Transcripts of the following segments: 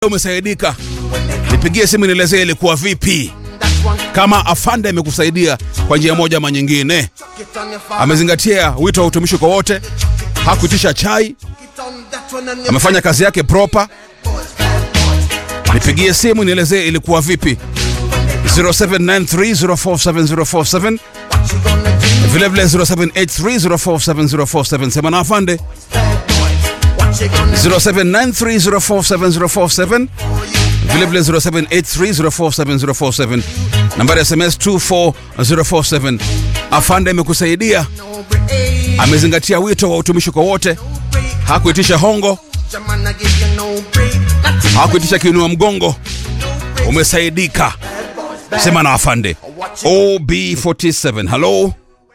umesaidika, nipigie simu nielezee ilikuwa vipi, kama afande amekusaidia kwa njia moja ama nyingine. Amezingatia wito wa utumishi kwa wote, hakuitisha chai, amefanya kazi yake proper. Nipigie simu nielezee ilikuwa vipi, 0793047047 vilevile 0783047047 sema na afande 0793047047 vilevile 0783047047 nambari ya SMS 24047 afande amekusaidia amezingatia wito wa utumishi kwa wote hakuitisha hongo hakuitisha kiinua mgongo umesaidika sema na afande ob47 halo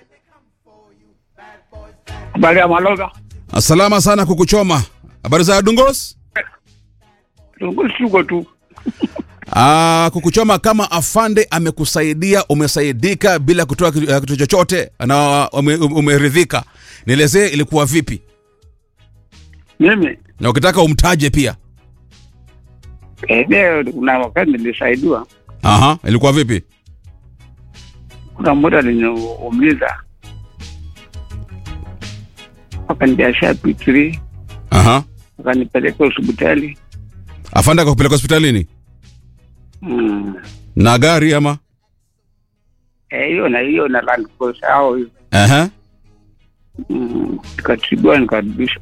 Habari ya Maloga. salama sana kukuchoma habari za dungos Tuko tu. Ah, kukuchoma kama afande amekusaidia umesaidika bila kutoa kitu eh, kitu chochote na ume- umeridhika nielezee ilikuwa vipi Mimi na ukitaka umtaje pia eh, leo kuna wakati nilisaidiwa, aha ilikuwa vipi kuna mtu aliniumiza akanibiashia pitri aha akanipeleka hospitali afande akakupeleka hospitalini Mm. na gari ama Eh, hiyo na hiyo na Land Cruiser au hiyo aha Mm, nikatibiwa nikarudishwa.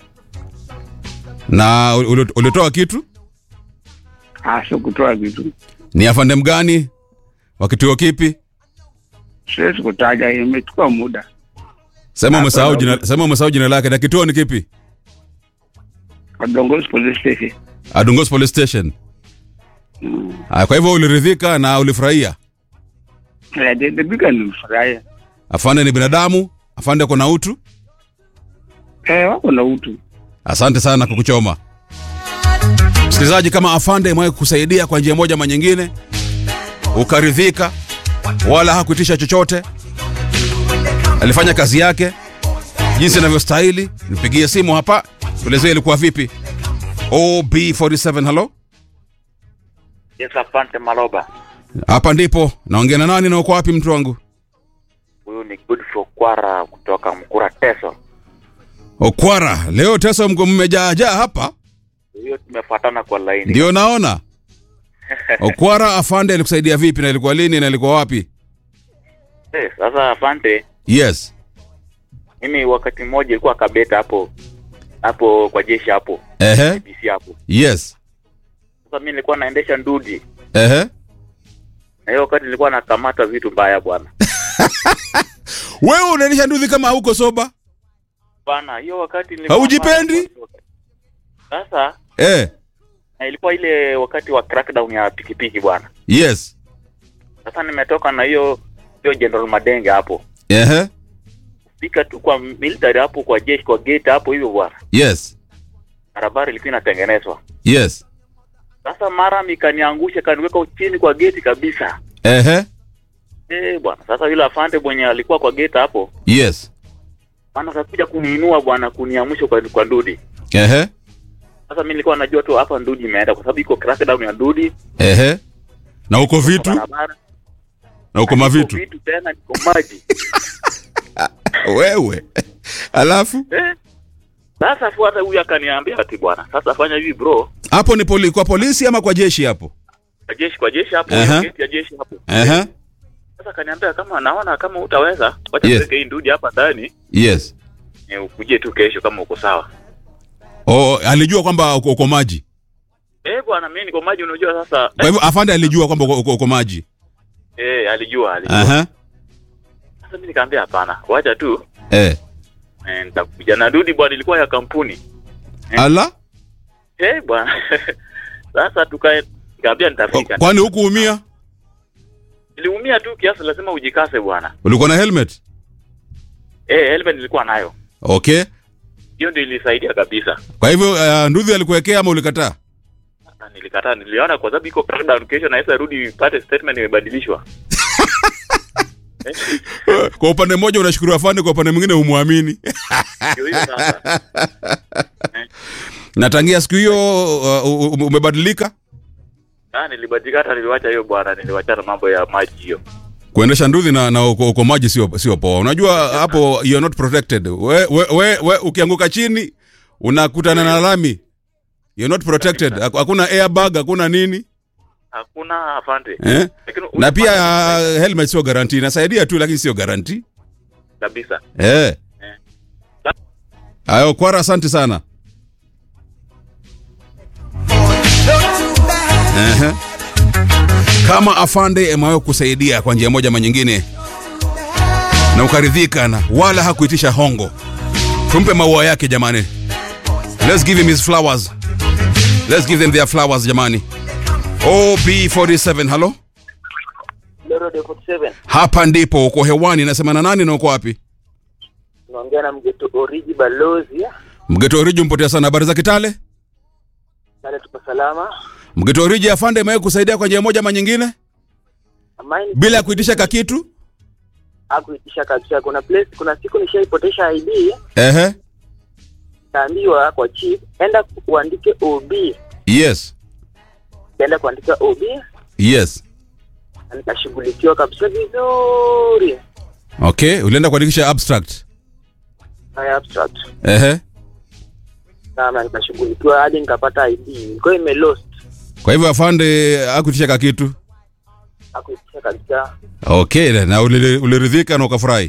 na uli- ulitoa kitu Ah, sio kutoa kitu, ni afande mgani wa kituo kipi siwezi kutaja, imechukua muda. sema Ah, umesahau kwa- jina sema umesahau jina lake na kituo ni kipi Kadongozi police station. adungos police station Mm. ah, kwa hivyo uliridhika na ulifurahia Eh, nilipika nilifurahia. afande ni binadamu afande kuna utu Eh, wako na utu. asante sana kukuchoma msikilizaji kama afande imewahi kusaidia kwa njia moja ama nyingine ukaridhika wala hakuitisha chochote alifanya kazi yake jinsi inavyostahili nipigie simu hapa tuelezee ilikuwa vipi ob47 halo Yes, asante Maloba. hapa ndipo naongea na nani na uko wapi mtu wangu Huyu ni Godfrey Kwara kutoka Mkura Teso. okwara leo teso mko mmejaajaa hapa Hiyo tumefuatana kwa laini. ndio naona okwara afande alikusaidia vipi na ilikuwa lini na ilikuwa wapi Eh, sasa asante. yes Mimi wakati mmoja ilikuwa Kabeta hapo hapo kwa jeshi hapo ehe BC hapo. yes Sasa mimi nilikuwa naendesha ndudi ehe na hiyo wakati nilikuwa nakamata vitu mbaya bwana. wewe unaendesha nduthi kama hauko soba Bwana, hiyo wakati nilikuwa Haujipendi? Sasa eh na ilikuwa ile wakati wa crackdown ya pikipiki bwana. yes Sasa nimetoka na hiyo hiyo General Madenge hapo. ehe Fika tu kwa military hapo kwa jeshi kwa gate hapo hivyo bwana. yes Barabara ilikuwa inatengenezwa. yes Sasa mara mikaniangusha kaniweka chini kwa geti kabisa. ehe Eh bwana, sasa yule afande mwenye alikuwa kwa geti hapo, yes maana akakuja kuniinua bwana, kuniamsha kwa, kwa ndudi. ehe Sasa mimi nilikuwa najua tu hapa ndudi imeenda kwa sababu iko crackdown ya ndudi ehe na uko kwa vitu barabara. na uko Niko mavitu Vitu tena niko maji. wewe alafu eh? Sasa fuata huyu akaniambia ati bwana, sasa fanya hivi bro, hapo ni poli, kwa polisi ama kwa jeshi hapo kwa jeshi kwa jeshi hapo, Aha. hiyo geti ya jeshi hapo. ehe Sasa akaniambia kama naona kama utaweza, wacha Yes. tuweke hii ndudi hapa ndani, yes eh, ukuje tu kesho kama uko sawa. oh, alijua kwamba uko, uko maji Eh bwana, mimi niko maji, unajua sasa. kwa hivyo afande alijua kwamba uko, uko, uko maji Eh, alijua alijua. Aha. Sasa mimi nikamwambia hapana, wacha tu eh eh, nitakuja na dudi bwana, ilikuwa ya kampuni ala eh bwana. Sasa tukae, nikamwambia nitafika. kwani hukuumia Niliumia tu kiasi, lazima ujikase bwana. ulikuwa na helmet Eh, helmet nilikuwa nayo, okay hiyo ndio ilisaidia kabisa. kwa hivyo uh, nduthi alikuwekea ama ulikataa Na nilikataa, niliona kwa sababu iko crackdown, kesho naweza rudi pate statement imebadilishwa. kwa upande mmoja unashukuru afande kwa upande mwingine humwamini Ndio hiyo sasa. na tangia siku hiyo uh, u- umebadilika Ah, nilibadilika hata niliwacha hiyo bwana, niliwachana mambo ya maji hiyo. kuendesha nduthi na, na uko, uko maji sio sio poa unajua hapo you are not protected we, we, we, we ukianguka chini unakutana na lami you're not protected Haku- hakuna airbag hakuna nini Hakuna afande. eh? Lakini na pia unapata- uh, helmet sio garanti inasaidia tu lakini sio garanti kabisa. eh. ayo kwara asante sana Ehe. kama afande amewahi kusaidia kwa njia moja ama nyingine na ukaridhika na wala hakuitisha hongo tumpe maua yake jamani let's give him his flowers let's give them their flowers jamani ob47 halo Loro de 47 hapa ndipo uko hewani nasema na nani na uko wapi naongea na mgeto oriji balozi mgeto oriji mpotea sana habari za kitale pale tuko salama mgeto oriji afande amewahi kusaidia kwa njia moja ama nyingine amaini bila ya kuitisha kakitu akuitisha kabisa kuna place kuna siku nishaipotesha id ehe kaambiwa kwa chief enda uandike ob yes enda kuandika ob yes na nikashughulikiwa kabisa vizuri okay ulienda kuandikisha abstract haya abstract ehe sana nikashughulikiwa hadi nikapata id ilikuwa imelost kwa hivyo afande akuitisha kakitu akuitisha kabisa okay na ulili- uliridhika na ukafurahi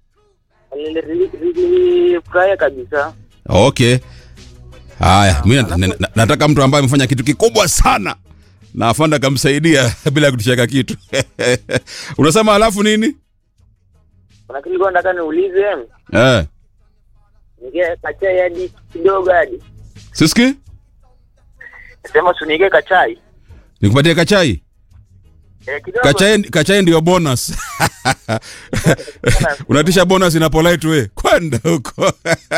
nilifurahia kabisa okay haya mi na- na- na- nataka mtu ambaye amefanya kitu kikubwa sana na afande akamsaidia bila kutushaka kitu unasema alafu nini kuna kitu nilikuwa nataka niulize eh. nige kachai hadi kidogo hadi siski sema sunige kachai nikupatie kachai eh, kidogo kachai, kachai ndio bonus unatisha bonus ina polite we kwenda huko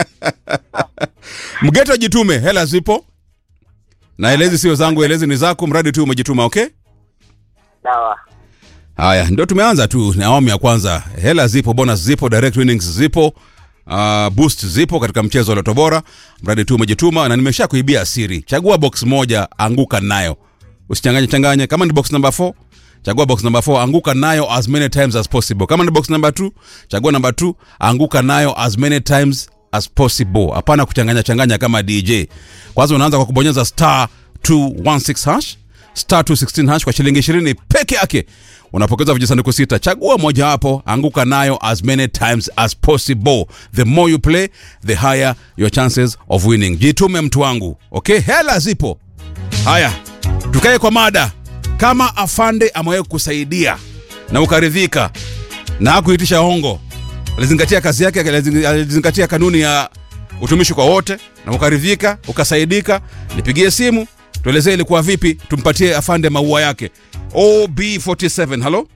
mgeto jitume hela zipo na elezi sio zangu elezi ni zako mradi tu umejituma okay sawa haya ndio tumeanza tu na awamu ya kwanza hela zipo bonus zipo direct winnings zipo uh, boost zipo katika mchezo wa loto bora mradi tu umejituma na nimesha kuibia siri chagua box moja anguka nayo usichanganye changanye kama ni box number 4 chagua box number 4 anguka nayo as many times as possible kama ni box number 2 chagua number 2 anguka nayo as many times as possible hapana kuchanganya changanya kama dj kwanza unaanza kwa kubonyeza star 216 hash star 216 hash kwa shilingi 20 peke yake unapokeza vijisanduku sita chagua mojawapo anguka nayo as many times as possible the more you play the higher your chances of winning jitume mtu wangu okay hela zipo haya tukae kwa mada kama afande amewahi kusaidia na ukaridhika na hakuitisha hongo alizingatia kazi yake alizing- alizingatia kanuni ya utumishi kwa wote na ukaridhika ukasaidika nipigie simu tuelezee ilikuwa vipi tumpatie afande maua yake ob47 halo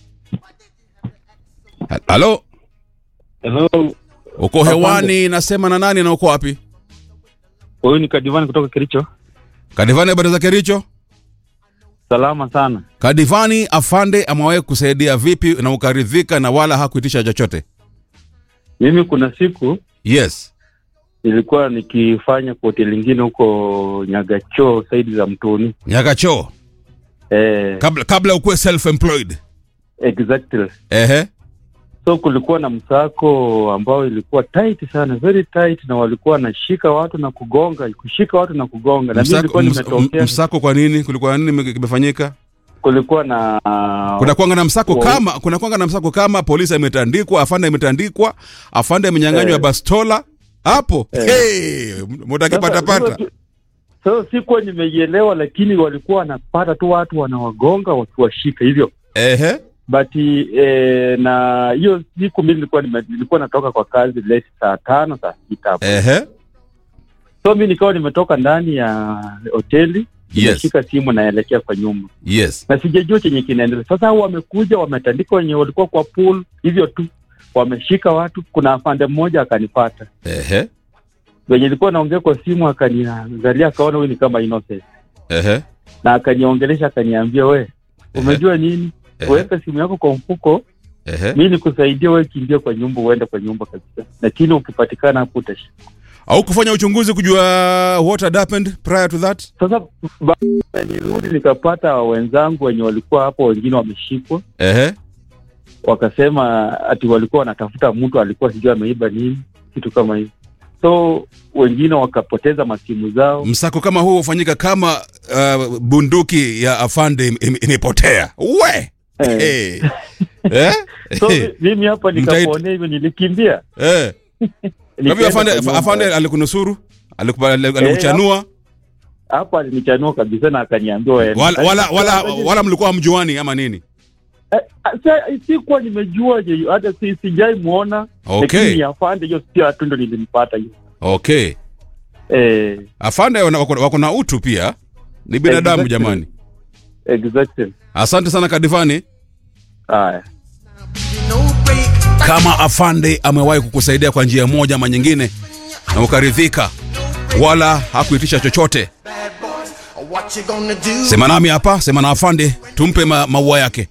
Ha- halo Hello, uko hewani nasema na nani na uko wapi huyu ni Kadivani kutoka Kericho. kadivani habari za kericho Salama sana. kadivani afande amewahi kusaidia vipi na ukaridhika na wala hakuitisha chochote Mimi kuna siku yes nilikuwa nikifanya kwa hoteli ingine huko Nyagacho saidi za Mtoni. nyakachoo Eh, kabla, kabla ukuwe self employed exactly. ehe So kulikuwa na msako ambao ilikuwa tight sana, very tight, na walikuwa wanashika watu na kugonga, kushika watu na kugonga, na mimi msako, nilikuwa ms, nimetokea. msako kwa nini kulikuwa nini kimefanyika Kulikuwa na kuna kwanga na msako Wa- kama kuna kwanga na msako kama polisi ametandikwa afande ametandikwa afande amenyang'anywa Eh. bastola hapo Eh. hey, mutakipatapata Sasa- So sikuwa nimeielewa, lakini walikuwa wanapata tu watu wanawagonga wakiwashika hivyo ehe but eh, na hiyo siku mi nilikuwa nime- nilikuwa natoka kwa kazi late saa tano saa sita hapo ehe so mi nikawa nimetoka ndani ya hoteli Yes. nimeshika simu naelekea kwa nyumba yes na sijajua chenye kinaendelea sasa hao wamekuja wametandika wenye walikuwa kwa pool hivyo tu wameshika watu kuna afande mmoja akanipata ehe wenye ilikuwa naongea kwa simu akaniangalia akaona huyu ni kama innocent ehe na akaniongelesha akaniambia we umejua nini Ehe. weka simu yako kwa mfuko ehe mi nikusaidia wewe kimbia kwa nyumba uende kwa nyumba kabisa lakini ukipatikana hapo utashika au kufanya uchunguzi kujua what had happened prior to that Sasa baada nirudi nikapata wenzangu wenye walikuwa hapo, wengine wameshikwa, ehe wakasema ati walikuwa wanatafuta mtu alikuwa sijui ameiba nini, kitu kama hivi. So wengine wakapoteza masimu zao. msako kama huo hufanyika kama uh, bunduki ya afande im- im- imepotea we Eh. hey. eh? So mimi hapa Mtaiti- nikaponea hivyo, nilikimbia eh. Kwa hivyo Nikaenda afande, kwa nyumba. afande alikunusuru Alikupa- alikuchanua hapo alinichanua kabisa na akaniambia wewe- wala, wala, wala, wala mlikuwa hamjuani ama nini Eh, ah, sa- sikuwa nimejua je, hata si, sijai muona Okay. lakini ni afande hiyo sio tu ndo nilimpata hiyo okay eh, afande wana- wako, wako na utu pia ni binadamu Exactly. jamani exactly asante sana kadivani haya kama afande amewahi kukusaidia kwa njia moja ama nyingine na ukaridhika wala hakuitisha chochote What you gonna do? sema nami hapa sema na afande tumpe ma, maua yake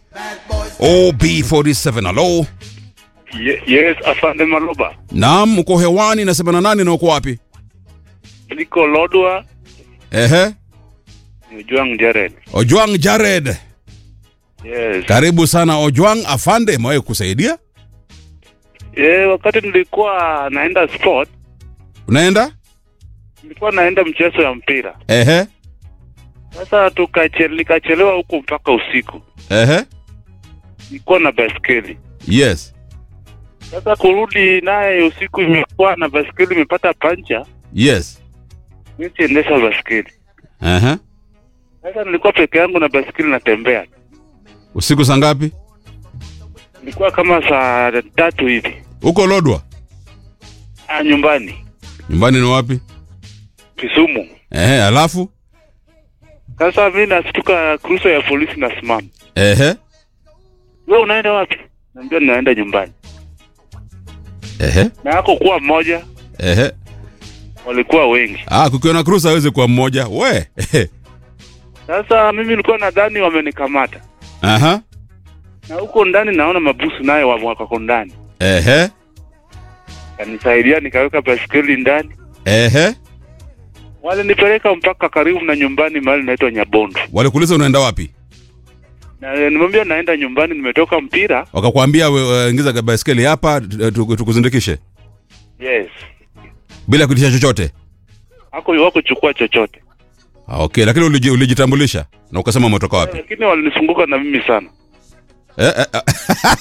ob47 halo Ye- yes afande maloba naam uko hewani nasema na nani na uko wapi niko lodwa ehe Ujwang Jared. ojwang jared Yes. karibu sana ojwang afande amewahi kukusaidia Yeah, wakati nilikuwa naenda sport, unaenda nilikuwa naenda mchezo ya mpira. ehe Sasa tukachele, nikachelewa huku mpaka usiku. ehe Nilikuwa na baskeli. yes Sasa kurudi naye usiku imekuwa na baskeli imepata pancha, yes mimi siendesha baskeli. ehe Sasa nilikuwa peke yangu na baskeli natembea. usiku saa ngapi Nilikuwa kama saa tatu hivi. uko lodwa Ah, nyumbani nyumbani ni wapi Kisumu. ehe alafu Sasa mimi nastuka kruso ya polisi nasimama. ehe Wewe unaenda wapi? Naambia naenda nyumbani. ehe Na yako kuwa mmoja, ehe walikuwa wengi. ah kukiwa na cruise hawezi kuwa mmoja we ehe. Sasa mimi nilikuwa nadhani wamenikamata, aha na huko ndani naona mabusu naye wa- wako ndani. ehe Kanisaidia nikaweka baskeli ndani, ehe walinipeleka mpaka karibu na nyumbani mahali naitwa Nyabondo, walikuuliza unaenda wapi na nimwambia naenda nyumbani, nimetoka mpira. wakakwambia we- we- ingiza baiskeli hapa tu- tu- tukuzindikishe Yes, bila kuitisha chochote hako wakuchukua chochote, ah, okay lakini uliji, ulijitambulisha na ukasema umetoka wapi lakini walinifunguka na mimi sana. eh, eh, eh.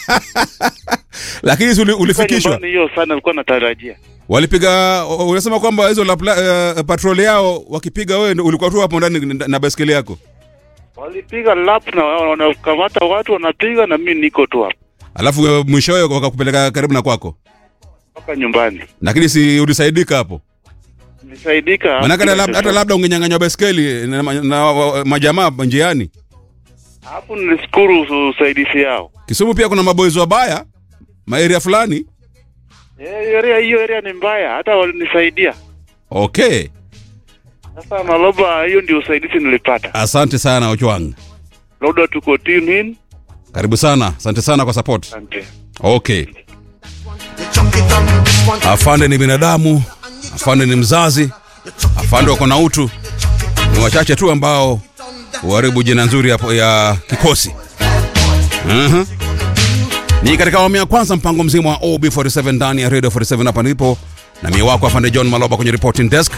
lakini si uli, Kwa ulifikishwa nyumbani hiyo sana nilikuwa natarajia. walipiga unasema kwamba hizo la, uh, patroli yao wakipiga wewe ndio ulikuwa tu hapo ndani na- na baiskeli yako Walipiga lap na wanakamata watu wanapiga, na mimi niko tu hapa alafu uh, mwishowe wakakupeleka karibu na kwako mpaka nyumbani. lakini si ulisaidika hapo Nisaidika manake hata lab- hata labda ungenyang'anywa baiskeli na, na, na wa- majamaa njiani hapo, nilishukuru usaidizi yao. kisumu pia kuna maboezi wabaya maeria fulani Eh, area hiyo area ni mbaya, hata walinisaidia. okay Sasa Maloba, hiyo ndio usaidizi nilipata. asante sana ochwang Labda tuko tune in. karibu sana asante sana kwa support Asante. okay You chuck it on this one. afande ni binadamu afande ni mzazi afande wako na utu ni wachache tu ambao huharibu jina nzuri ya, ya kikosi uh-huh. ni katika awamu ya kwanza mpango mzima wa ob47 ndani ya radio 47 hapa ndipo na mie wako afande john maloba kwenye reporting desk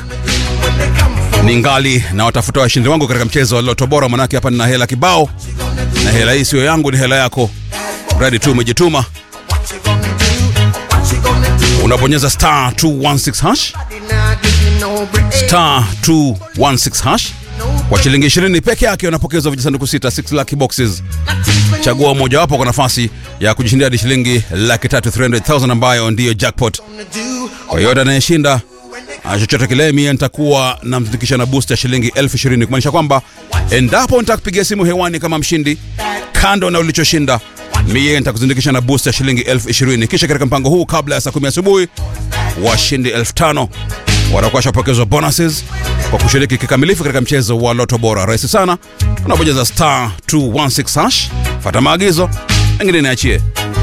ni ngali na watafuta washindi wangu katika mchezo wa loto bora manake hapa nina hela kibao na hela hii siyo yangu ni hela yako mradi tu umejituma What you gonna do? What you gonna do? unabonyeza star 216 hash Nah, give me no break. star 216 hash kwa shilingi 20 peke yake unapokezwa vijisanduku sita 6 lucky boxes chagua mojawapo kwa nafasi ya kujishindia hadi shilingi laki tatu 300000 ambayo ndiyo jackpot Gonna do? kwa yoyote anayeshinda ah, chochote kile mie nitakuwa namzindikisha na boost ya shilingi elfu ishirini kumaanisha kwamba endapo nitakupigia simu hewani kama mshindi kando na ulichoshinda mie nitakuzindikisha na boost ya shilingi elfu ishirini kisha katika mpango huu kabla ya saa kumi asubuhi washindi elfu tano watakuwa washapokezwa bonuses kwa kushiriki kikamilifu katika mchezo wa loto bora rahisi sana unabonyeza star 216 hash fata maagizo mengine niachie